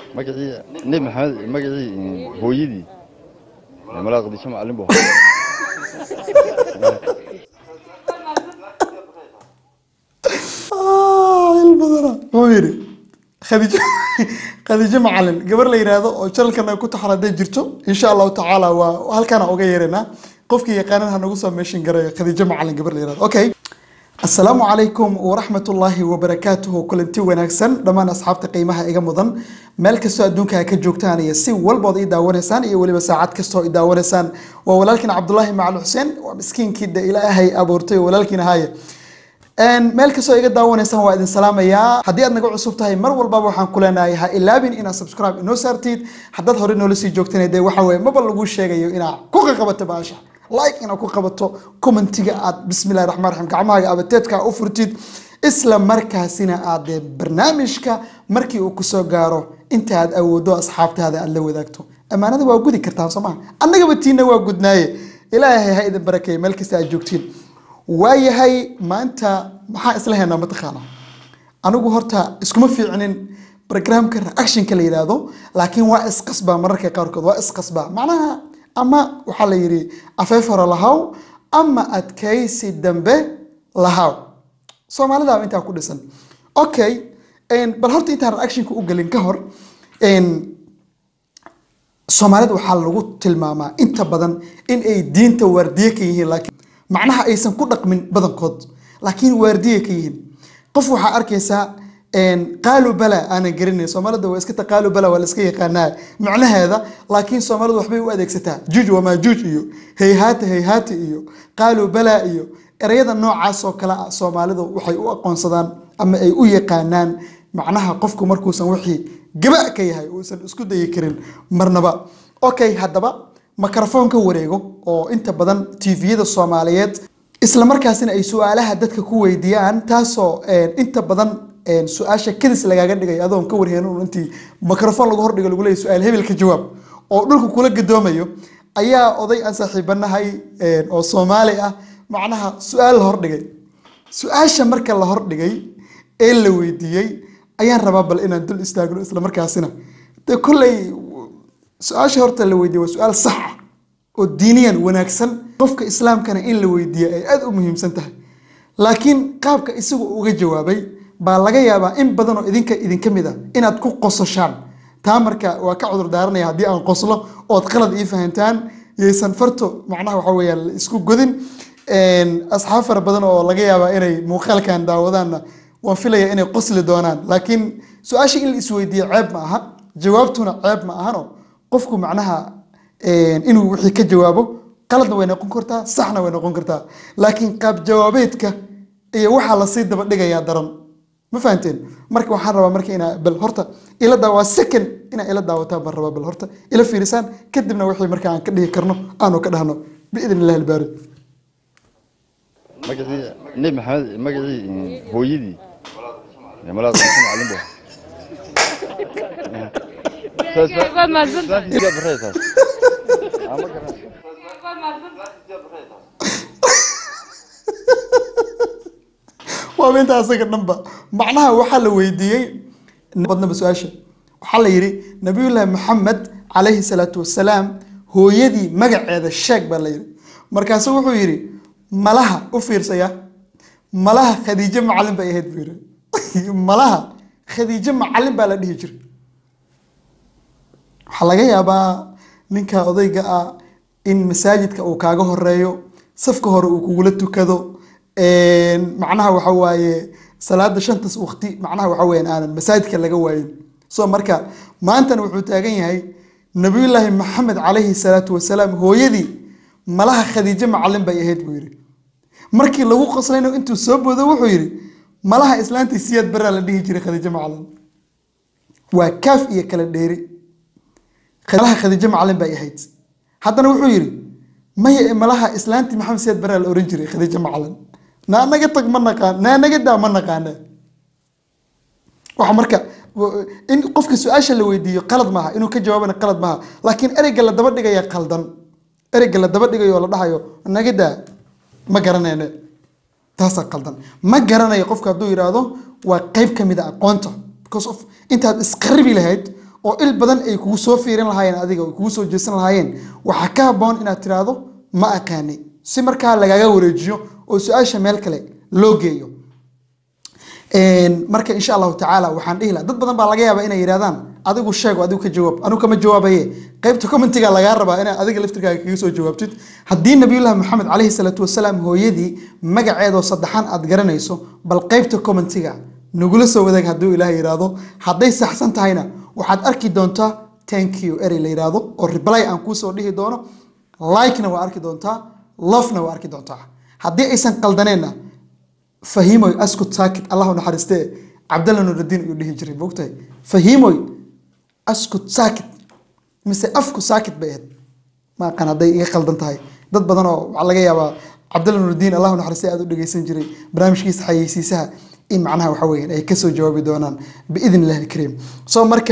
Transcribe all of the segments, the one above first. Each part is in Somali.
magacii nebi maxamed magacii hooyadii malaa qadisho macalin bu il badana muxuu yidhi khadiijo khadiijo macalin gabar la yidhaahdo oo janalkan ay ku taxan hadday jirto insha allahu tacaala waa halkaana uga yeeranaa qofkii yaqaanan ha nagu soo meeshin garayo khadiijo macalin gabar la yidhahdo okay asalaamu calaykum waraxmatullaahi wabarakaatuhu kulanti wanaagsan dhammaan asxaabta qiimaha iga mudan meel kastoo adduunka ka joogtaan iyo si walbood i daawanaysaan iyo weliba saacad kastoo i daawanaysaan waa walaalkiin cabdulaahi macali xuseen waa miskiinkii de ilaahay abuurtay walaalkiin ahaaye meel kastoo iga daawanaysaan waa idin salaamayaa haddii aad naga cusub tahay mar walbaba waxaan ku leenahay ha ilaabin inaad subscribe inoo saartid haddaad hore noola sii joogtana dee waxa weye maba lagu sheegayo inaad ku qaqabato baasha like inaad ku qabato commentiga aad bismillahi raxmaan raxiim gacmahaaga abateedka u furtid isla markaasina aad dee barnaamijka markii uu kusoo gaaro inta aad awoodo asxaabtaada aad la wadaagto ammaanada waa gudi kartaan soo maha annagaba tiina waa gudnaaye ilaahay ha idin barakeeye meel kasta aad joogtiin waayahay maanta maxaa isla haynaa mataqaana anigu horta iskuma fiicnin programka reactionka la yidhaahdo laakiin waa isqasbaa mararka qaarkood waa isqasbaa macnaha ama waxaa la yidhi afeef hore lahaw ama adkaysi dambe lahaw soomaalida intaa ku dhisan okay bal horta intaan reactionka u gelin ka hor soomaalida waxaa lagu tilmaamaa inta badan in ay diinta waardiye ka yihiin laakiin macnaha aysan ku dhaqmin badankood laakiin waardiye ka yihiin qof waxaa arkaysaa qaalu bala aanan garanayn soomaalida waa iska ta qaalu bala waa la iska yaqaanaa macnaheeda laakiin soomaalidu waxbay u adeegsataa juuj wamaa juuj iyo hayhaata hayhaata iyo qaalu bala iyo ereyada noocaas oo kale ah soomaalidu waxay u aqoonsadaan ama ay u yaqaanaan macnaha qofku markuusan wixii gaba ka yahay uusan isku dayi karin marnaba okay haddaba mikrofon ka wareego oo inta badan tviyada soomaaliyeed isla markaasina ay su-aalaha dadka ku weydiiyaan taasoo inta badan su-aasha kadis lagaaga dhigay adoon ka warheenin intii mikrofon lagu hordhigo lagu leeyahy su-aal hebel ka jawaab oo dhulka kula gadoomayo ayaa oday aan saaxiibanahay oo soomaali ah macnaha su-aal la hordhigay su-aasha marka la hordhigay ee la weydiiyey ayaan rabaa bal inaan dul istaagno isla markaasina de kolley su-aasha horta la weydiiyey waa su-aal sax ah oo diiniyan wanaagsan qofka islaamkana in la weydiiyo ay aada u muhiimsan tahay laakiin qaabka isagu uga jawaabay baa laga yaabaa in badanoo idinka idinka mid a inaad ku qososhaan taa marka waa ka cudur daaranaya haddii aan qoslo ood qalad ii fahantaan yaysan farto macnaha waxa weeyaan la isku godin asxaab fara badan oo laga yaabaa inay muuqaalkan daawadaanna waan filaya inay qosli doonaan laakiin su-aasha in la isweydiiyo ceeb ma aha jawaabtuna ceeb ma ahano qofku macnaha inuu wixii ka jawaabo qaladna way noqon kartaa saxna way noqon kartaa laakiin qaab jawaabeedka iyo waxaa lasii daba dhigayaa daran ma fahanteen marka waxaan rabaa marka inaa bal horta ila daawa second inaa ila daawataan baan rabaa bal horta ila fiirisaan kadibna wixii marka aan ka dhihi karno aanu ka dhahno biidn illahi albaari magacii nebi maxamed magacii hooyadii malaa qadisho macalin bu waaba inta asaga dhanba macnaha waxaa la weydiiyey badnaba su-aasha waxaa la yidhi nabiyullaahi maxamed calayhi salaatu wasalaam hooyadii magaceeda sheeg baa la yidhi markaasu wuxuu yidhi malaha u fiirsaya malaha khadiijo macalin bay ahayd buu yidhi malaha khadiijo macalin baa la dhihi jiray waxaa laga yaabaa ninka odayga ah in masaajidka uu kaaga horeeyo safka hore uu kugula tukado macnaha waxa waaye salaada shantas waqti macnaha waxa weyan aanan masaajidka laga waayin so marka maantana wuxuu taagan yahay nabiyullaahi maxamed calayhi salaatu wasalaam hooyadii malaha khadiijo macalin bay ahayd buu yidhi markii lagu qoslayno intuu soo boodo wuxuu yidhi malaha islaantii siyaad baraa la dhihi jiray khadiijo macalin waa kaaf iyo kala dheeri malaha khadiijo macalin bay ahayd haddana wuxuu yidhi maya malaha islaantii maxamed siyaad baraa la oran jiray khadiijo macalin naa naga tag ma naqaan naa naga daa ma naqaana waxa marka in qofka su-aasha la weydiiyo qalad maaha inuu ka jawaabana qalad maaha laakiin ereyga la daba dhigaya qaldan ereyga la daba dhigayo oo la dhahayo naga daa ma garanayne taasaa qaldan ma garanayo qofka hadduu yidhaahdo waa qeyb ka mid a aqoonta because of intaad isqaribi lahayd oo il badan ay kugu soo fiirin lahaayeen adiga ay kugu soo jeesan lahaayeen waxaa ka habboon inaad tiraahdo ma aqaani si markaa lagaga wareejiyo oo su-aasha meel kale loo geeyo marka insha allahu tacaala waxaan dhihi laha dad badan baa laga yaabaa inay yidhahdaan adigu sheego adigu ka jawaab anigu kama jawaabaye qaybta commentiga lagaa rabaa inaad adiga laftirkaaga kaga soo jawaabtid haddii nabiyullahi maxamed caleyhi salaatu wasalaam hooyadii magaceedoo saddexaan aad garanayso bal qaybta commentiga nagula soo wadaag hadduu ilaah yidhaahdo hadday saxsan tahayna waxaad arki doontaa thank you erey la yidhaahdo oo reply aan kuusoo dhihi doono like-na waa arki doontaa love-na waa arki doontaa haddii aysan qaldaneenna fahimoy askut saakit allahu naxariistee cabdalla nurudiin ayuu dhihi jiray moogtahay fahimoy askut saakit mise afku saakit bay ahayd ma aqaan hadday iga qaldan tahay dad badan oo waxaa laga yaabaa cabdalla nurudiin allahu naxariistee aad u dhegeysan jiray barnaamijkiisa xayeysiisaha in macnaha waxa weeyaan ay kasoo jawaabi doonaan biidn illahi alkariim so marka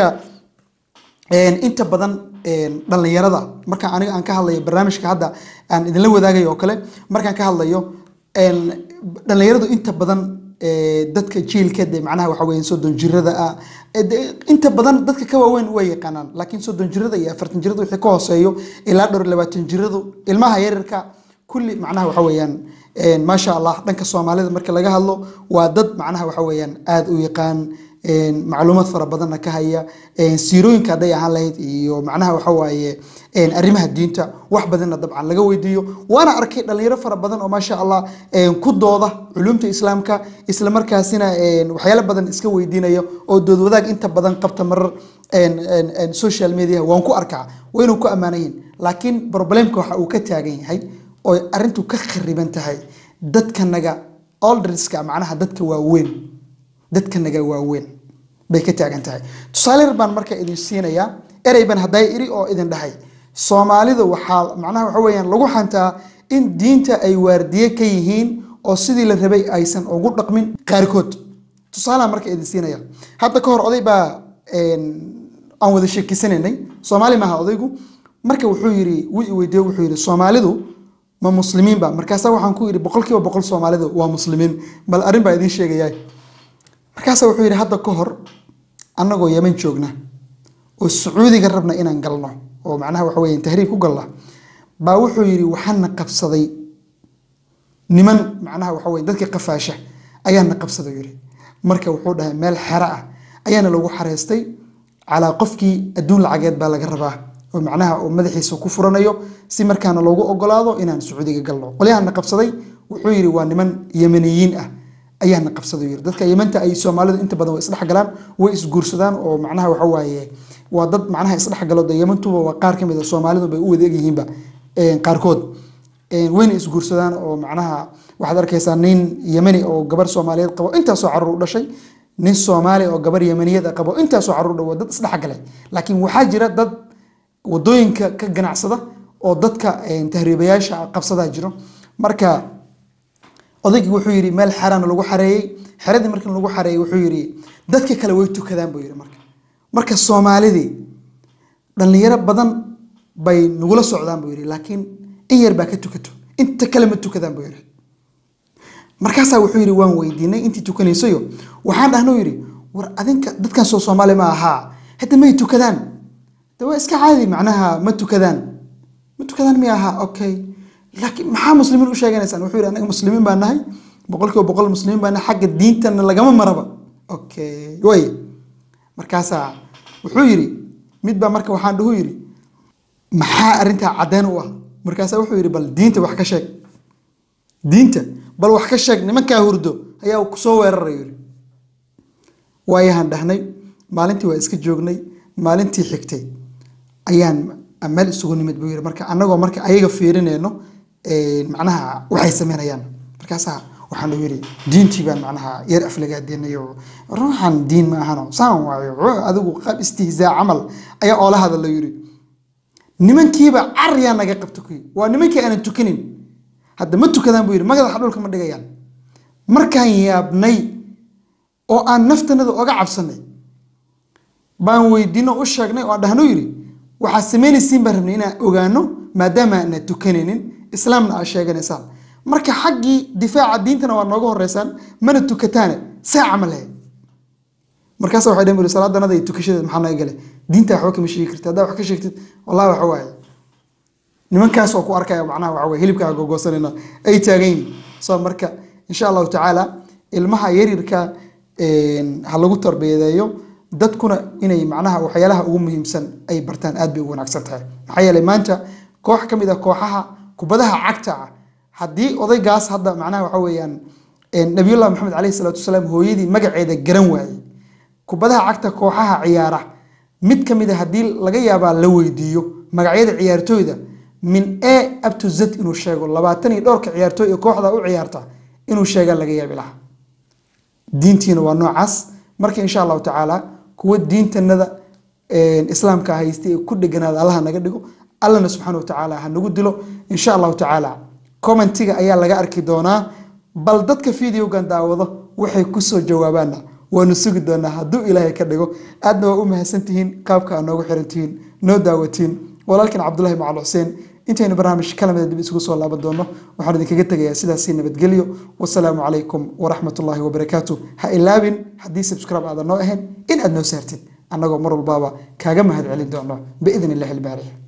inta badan dhallinyarada marka aniga aan ka hadlayo barnaamijka hadda aan idinla wadaagayo oo kale markaan ka hadlayo dhallinyaradu inta badan dadka jiilka de macnaha waxa weeyaan soddon jirada ah inta badan dadka ka waaweyn way yaqaanaan laakiin soddon jirada iyo afartan jirada wixii ka hooseeyo ilaa dhowr labaatan jiradu ilmaha yaryarka kulli macnaha waxa weeyaan maasha allah dhanka soomaalida marka laga hadlo waa dad macnaha waxa weeyaan aada u yaqaan macluumaad fara badanna ka haya siirooyinka hadday ahaan lahayd iyo macnaha waxa waaye arrimaha diinta wax badanna dabcan laga weydiiyo waana arkay dhalinyaro fara badan oo maasha allah ku dooda culumta islaamka isla markaasina waxyaalo badan iska weydiinaya oo dood wadaag inta badan qabta marar social media waan ku arkaa waynu ku ammaanan yihin laakiin problemka waxa uu ka taagan yahay oo arrintu ka khariban tahay dadkanaga olderska macnaha dadka waaweyn dadkanaga waaweyn bay ka taagan tahay tusaale yar baan marka idin siinayaa ereyban hadday iri oo idin dhahay soomaalida waxaa macnaha waxa weeyaan lagu xantaa in diinta ay waardiye ka yihiin oo sidii la rabay aysan ugu dhaqmin qaarkood tusaalehan marka idin siinaya hadda ka hor oday baa aan wada sheekisanaynay soomaali maaha odaygu marka wuxuu yiri wuu i weydiiye wuxuu yiri soomaalidu ma muslimiin ba markaasa waxaan ku yidhi boqol kiiba boqol soomaalidu waa muslimiin bal arrin baa idiin sheegayaa markaasa wuxuu yidhi hadda ka hor annagoo yeman joogna oo sacuudiga rabna inaan galno oo macnaha waxa weeyaan tahriib ku galna baa wuxuu yidhi waxaana qabsaday niman macnaha waxa weeye dadka qafaasha ayaana qabsaday yidhi marka wuxuu dhahay meel xero ah ayaana lagu xareystay calaa qofkii adduun lacageed baa laga rabaa oo macnaha uu madaxiisa ku furanayo si markaana loogu ogolaado inaan sacuudiga galno qolyahana qabsaday wuxuu yidhi waa niman yemaniyiin ah ayaana qabsaday yiri dadka yemanta ay soomaalidu inta badan way isdhex galaan way isguursadaan oo macnaha waxa waaye waa dad macnaha isdhex galo de yemantuba waa qaar kamid a soomaalidu bay u wada egyihiinba qaarkood wayna isguursadaan oo macnaha waxaad arkaysaa nin yemani oo gabar soomaaliyeed qabo intaasoo caruur u dhashay nin soomaali oo gabar yemaniyad qabo intaasoo caruur dhawo dad isdhex galay laakiin waxaa jira dad wadooyinka ka ganacsada oo dadka tahriibayaasha qabsadaa jiro marka odaygii wuxuu yidhi meel xerana lagu xareeyey xeradii markii lagu xareeyey wuxuu yidhi dadka kale way tukadaan buu yidhi marka marka soomaalidii dhallinyaro badan bay nagula socdaan buu yidhi laakiin in yar baa ka tukato inta kale ma tukadaan buu yidhi markaasaa wuxuu yidhi waan weydiinay intii tukanaysayo waxaan dhahnuu yidhi war adinka dadkan soo soomaali ma ahaa hadda may tukadaan de waa iska caadi macnaha ma tukadaan ma tukadaan mi ahaa okay laakiin maxaa muslimiin u sheeganaysaan wuxuu yidhi anaga muslimiin baa nahay boqol kiiba boqol muslimiin baa nahay xagga diintana lagama maraba okay way markaasaa wuxuu yidhi mid baa marka waxaan dhuhu yidhi maxaa arrintaa caddeyn u ah markaasaa wuxuu yidhi bal diinta wax ka sheeg diinta bal wax ka sheeg nimankaa hurdo ayaa kusoo weeraray yidhi waayahaan dhahnay maalintii waa iska joognay maalintii xigtay ayaan meel isugu nimid buu yidhi marka annagoo marka ayaga fiirinayno macnaha waxay sameynayaan markaasaa waxaan u yidhi diintii baan macnaha yar aflagaadeenayo ruuxan diin ma ahano saan waayo adigu qaab istihzaa camal ayaa oola hadala yidhi nimankiiba caryaa naga qabta kuyi waa nimankii aanan tukanin hadda ma tukadaan buu yidhi magadaxa dhulka ma dhigayaan markaan yaabnay oo aan naftanada oga cabsanay baan weydiino u sheegnay oo aan dhahno yidhi waxaad samaynaysiin baan rabnay inaan ogaano maadaama aanad tukanaynin islaamna aad sheeganaysaan marka xaggii difaaca diintana waa nooga horeysaan mana tukataane saa camal lahayd markaasa waxay dhaheen buri salaadanada iyo tukashadeed maxaa naga gale diinta waxba kama sheegi kartid haddaa wax ka sheegtid wallahi waxa waaye nimankaas oo ku arkaya macnaha waxa weye hilibkaa gogoosanayna ay taagan yihiin so marka insha allahu tacaala ilmaha yaryarka een, ha lagu tarbiyadeeyo dadkuna inay macnaha waxyaalaha ugu muhiimsan ay bartaan aad bay ugu wanaagsan tahay maxaa yeelay maanta koox ka mid a kooxaha kubadaha cagta ah haddii odaygaas hadda macnaha waxa weeyaan een, nabiyullah maxamed caleyhi salaatu wasalaam hooyadii magaceeda garan waayey kubadaha cagta kooxaha ciyaara mid ka mid a haddii laga yaabaa la weydiiyo magacyada ciyaartooyda min a up to z inuu sheego labaatan iyo dhowrka ciyaartooy ee kooxda u ciyaarta inuu sheegaa laga yaabi lahaa diintiina waa noocaas marka insha allahu tacaala kuwa diintanada een, islaamka haystay ee ku dheganaada allaha naga dhigo allana subxaana watacaala ha nagu dilo insha allahu tacaala commentiga ayaa laga arki doonaa bal dadka videogan daawado waxay kusoo jawaabaana waanu sugi doonaa hadduu ilaahay ka dhigo aadna waa u mahadsantihiin qaabka aa noogu xirantihiin noo daawatiin walaalkan cabdulahi macal xuseen intaynu barnaamij kalamida dib isugu soo laaban doono waxaan idinkaga tegayaa sidaasi nabadgelyo wasalaamu calaykum waraxmat ullaahi wabarakaatu ha ilaabin haddii subscribe aadan noo ahayn in aad noo saartid annagoo mar walbaaba kaaga mahad celin doono biidn illahi ilbaaric